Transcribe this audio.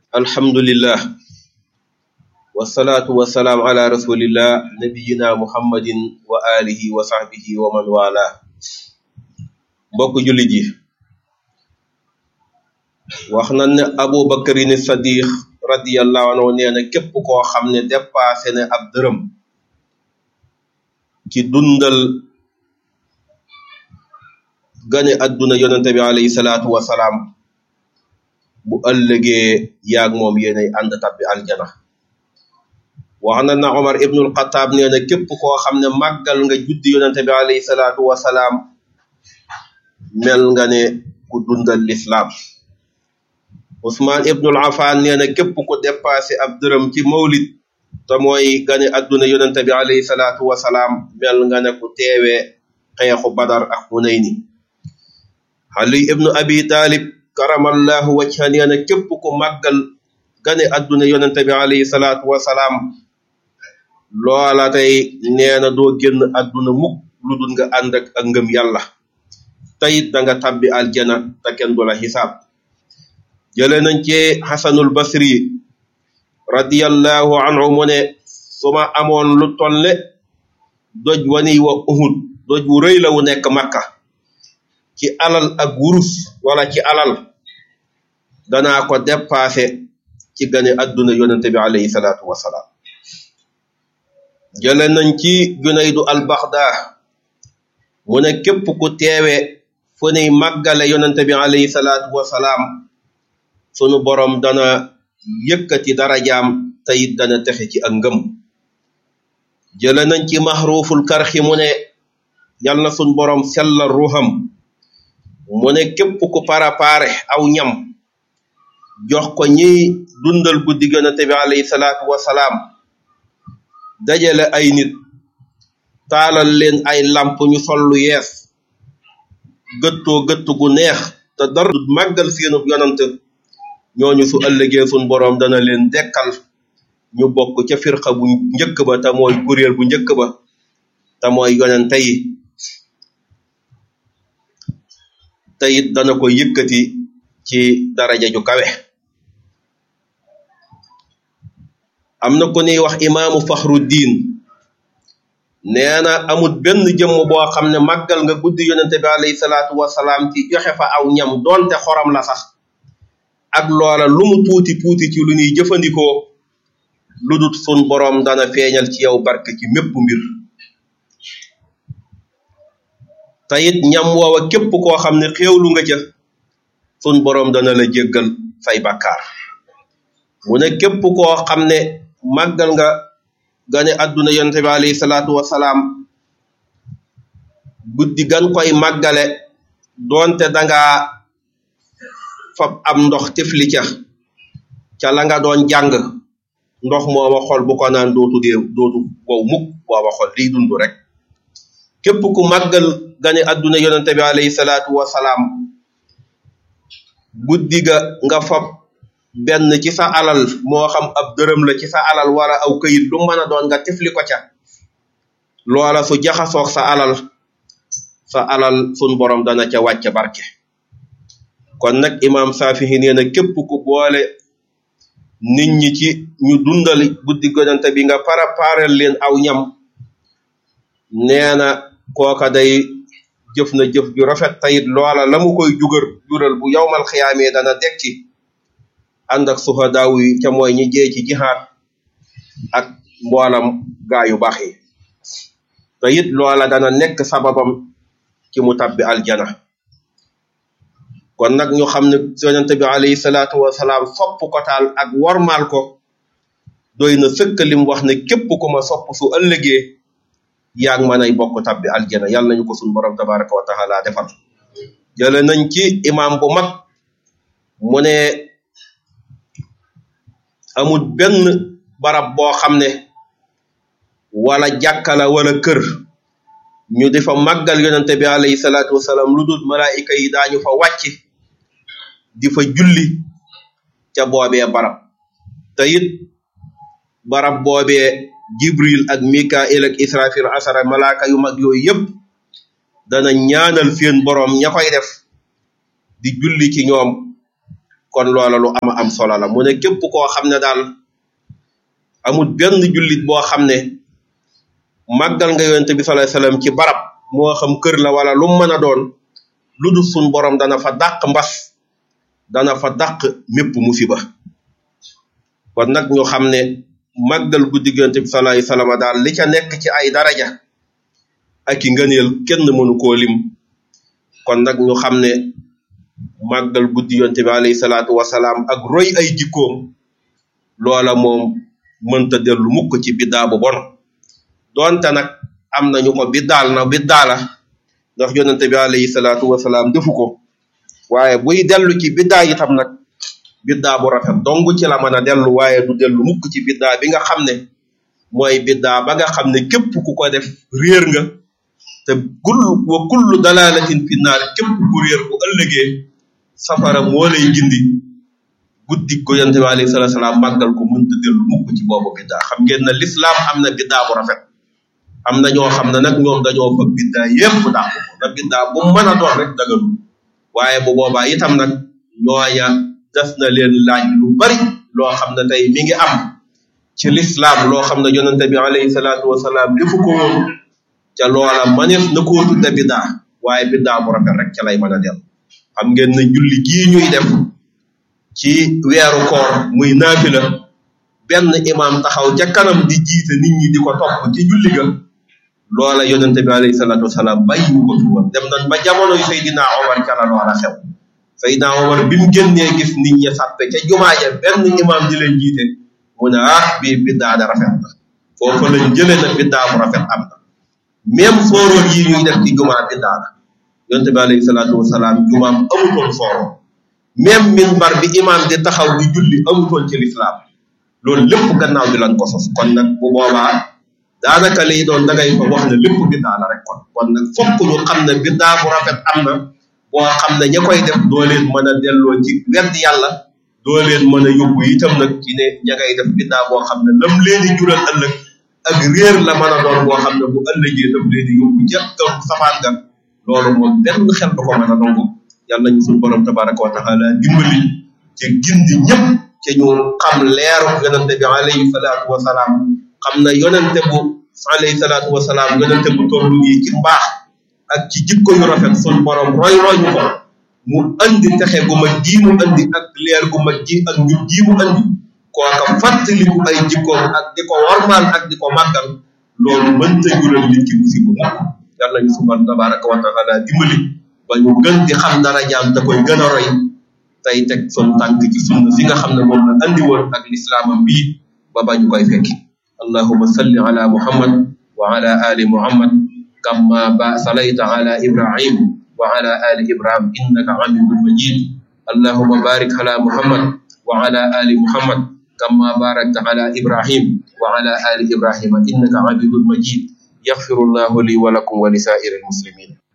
alhamdulillah wasalaatu wasalaam ala rasulillah nabiyina muhammadin wa alihi wa sahbihi wa man wala mbokk jullit yi wax na ne abu bakarin sadiq radiyallahu anhu nee na képp koo xam ne dépassé ne ab dërëm ci dundal gane adduna yonente bi alayhi salaatu wasalaam bu ëllëgee yaag moom yéenay ànd tabbi aljana wax na na Omar ibnul Xataab nee na képp koo xam ne màggal nga juddi yonente bi alayhi salaatu wasalaam mel nga ne ku dundal lislaam Usmaan ibnul Affaan nee na képp ku dépassé ab dërëm ci mawlid te mooy gane adduna yonente bi alayhi salaatu wasalaam mel nga ne ku teewee xeexu badar ak Hunayni Ali ibnu Abi Talib karamallahu wajha nee na képp ku màggal gane adduna yonente bi alayhi salaatu wasalaam loola tey nee na doo génn adduna mukk lu dul nga ànd ak ak ngëm yàlla tayit da nga tabbi aljana te kenn du la xisaab jële nañ ci xasanul basri radiyallahu anhu mu ne su ma amoon lu tolle doj wani wa uhud doj wu rëy la wu nekk makka ci alal ak wurus wala ci alal danaa ko dépassé ci gane adduna yonente bi alayhi salaatu wasalaam jële nañ ci junaydu albaxda mu ne képp ku teewe fu nuy màggale yonente bi alayhi salaatu wasalaam sunu borom dana yëkkati darajaam tayit dana texe ci ak ngëm jële nañ ci maxruuful karxi mu ne yal na sunu borom sellal ruuxam mu ne képp ku parapare aw ñam jox ko ñiy dundal guddi yonente bi alayhi salaatu wasalaam dajale ay nit taalal leen ay làmp ñu sol lu yees gëttoo gëtt gu neex te dara du màggal seenub yonant ñooñu su ëllëgee sun boroom dana leen dekkal ñu bokk ca firqa bu njëkk ba te mooy kuréel bu njëkk ba te mooy yonente yi te it dana ko yëkkati ci daraja ju kawe am na ku ñuy wax imaamu faxruddin nee na amul benn jëmm boo xam ne màggal nga guddi yonente bi alayhi salaatu wasalaam ci joxe fa aw ñam doonte xorom la sax ak loola lu mu tuuti tuuti ci lu ñuy jëfandikoo lu dut sun boroom dana feeñal ci yow barke ci mépp mbir te it ñam woowa képp koo xam ne xéewlu nga ca sun boroom dana la jéggal say bakkaar mu ne képp koo xam ne màggal nga gane adduna yonente bi alayhi salaatu wasalaam guddi gan koy màggale doonte danga fab am ndox tifli ca ca la nga doon jàng ndox mooma xol bu ko naan dootu dee dootu wow mukk booba xol liy dund rek képp ku màggal gane adduna yonente bi alayhi salaatu wasalaam guddi ga nga fab benn ci sa alal moo xam ab dërëm la ci sa alal wala aw këyit lu mën a doon nga tifli ko ca loola su jaxasoog sa alal sa alal sun borom dana ca wàcce barke kon nag imam Saafihi nee na képp ku boole nit ñi ci ñu dundal guddi gonante bi nga paraparel leen aw ñam nee na kooka day jëf na jëf ju rafet tayit loola la mu koy jugar jural bu yowmal xiyaamee dana dekki ànd ak suhadaaw yi ca mooy ñi jee ci jihaad ak mboolam gaa yu baax yi te it loola dana nekk sababam ci mu tabbi aljana kon nag ñu xam ne yonente bi alayhi salaatu wasalaam sopp ko taal ak wormaal ko doy na sëkk lim wax ne képp ku ma sopp su ëllëgee yaag ma nay bokk tabbi aljana yàlla nañu ko suñ borom tabaraka wa taala defal jële nañ ci imam bu mag mu ne amul benn barab boo xam ne wala jàkkala wala kër ñu di fa màggal yonente bi alayhi salaatu wasalaam lu dul malaayika yi daañu fa wàcc di fa julli ca boobee barab te it barab boobee jibril ak mikail ak israfil asara malaaka yu mag yooyu yépp dana ñaanal seen boroom ña koy def di julli ci ñoom kon loola lu ama am solo la mu ne képp koo xam ne daal amul benn jullit boo xam ne màggal nga yonente bi sallallahu alayhi wasallam ci barab moo xam kër la wala lu mu mën a doon lu dul sun borom dana fa dàq mbas dana fa dàq mépp musiba kon nag ñu xam ne màggal guddi yonente bi sallallahu alayhi wasallam daal li ca nekk ci ay daraja ak i ngëneel kenn mënu koo lim kon nag ñu xam ne màggal guddi yonte bi alayhi salaatu wasalaam ak roy ay jikkoom loola moom mënta dellu mukk ci biddaa bu bon doonte nag am nañu ko biddaal na biddaala ndax yonente bi alayhi salaatu wasalaam defu ko waaye buy dellu ci biddaa itam nag biddaa bu rafet dong ci la mën a dellu waaye du dellu mukk ci biddaa bi nga xam ne mooy biddaa ba nga xam ne képp ku ko def réer nga te kullu wa kullu dalalatin fi naar képp ku réer bu ëllëgee safara moo lay gindi guddi ko yonte bi alayhi salatu salaam màggal ko mënta dellu mukk ci boobu biddaa xam ngeen na lislaam am na biddaa bu rafet am na ñoo xam ne nag ñoom dañoo fa biddaa yépp dàq ko na biddaa bu mën a doon rek dagalu waaye bu boobaa itam nag ñooña des na leen laaj lu bari loo xam ne tey mi ngi am ci lislaam loo xam ne yonente bi alayhi salaatu wasalaam defu ko woon ca loola maneef na koo tudde biddaa waaye biddaa bu rafet rek ca lay mën a dem xam ngeen ne julli gii ñuy def ci weeru koor muy naafila benn imaam taxaw ca kanam di jiite nit ñi di ko topp ci julli ga loola yonente bi alayhi salaatu wasalaam bàyyiwu ko fi woon dem nañ ba jamonoy Seydina Omar ca la loola xew Seydina Omar bi mu génnee gis nit ñi sàppe ca jumaa ja benn imaam di leen jiite mu ne ah bii biddaa da rafet na foofu lañ jëlee na biddaa bu rafet am na même sooroon yi ñuy def ci jumaa biddaa la yonte bi alayhi salaatu wasalaam jumaam amutoon sooroon même minbar bi imaam di taxaw di julli amutoon ci lislaam loolu lépp gannaaw bi lañ ko sos kon nag bu boobaa daanaka liy doon dangay fa wax ne lépp biddaa la rek kon kon nag fokk ñu xam ne biddaa bu rafet am na boo xam ne ña koy def doo leen mën a delloo ci wedd yàlla doo leen mën a yóbbu itam nag ci ne ña ngay def biddaa boo xam ne lam leen di jural ëllëg ak réer la mën a doon boo xam ne bu ëllëgee daf leen di yóbbu ca kaw safaan ga loolu moom benn xel du ko mën a nangu yàlla ñu suñu borom tabaraka wa taala dimbali ci gindi ñëpp ci ñu xam leeru yonente bi alayhi salaatu wa salaam xam na yonente bu alayhi salaatu wa salaam yonente bu toll nii ci mbaax ak ci jikko yu rafet suñu borom roy roy ñu ko mu andi texe gu mag ji mu andi ak leer gu mag ji ak njub ji mu andi kooka fàttaliku ay jikkoom ak di ko warmaal ak di ko màggal loolu mënta jural nit ki musiba mukk yàlla ñu subhanahu tabaraka wa taala dimbali ba ñu gën di xam dara jaam te koy gën a roy tey teg son tànk ci sunna fi nga xam ne moom la andi woon ak lislaamam bii ba ba ñu koy fekki allahuma salli ala muhammad wa ala ali muhammad kama ba salayta ala ibrahim wa ala ali ibrahim innaka hamidun majid allahuma barik ala muhammad wa ala ali muhammad كما باركت على إبراهيم وعلى آل إبراهيم إنك عبد مجيد يغفر الله لي ولكم ولسائر المسلمين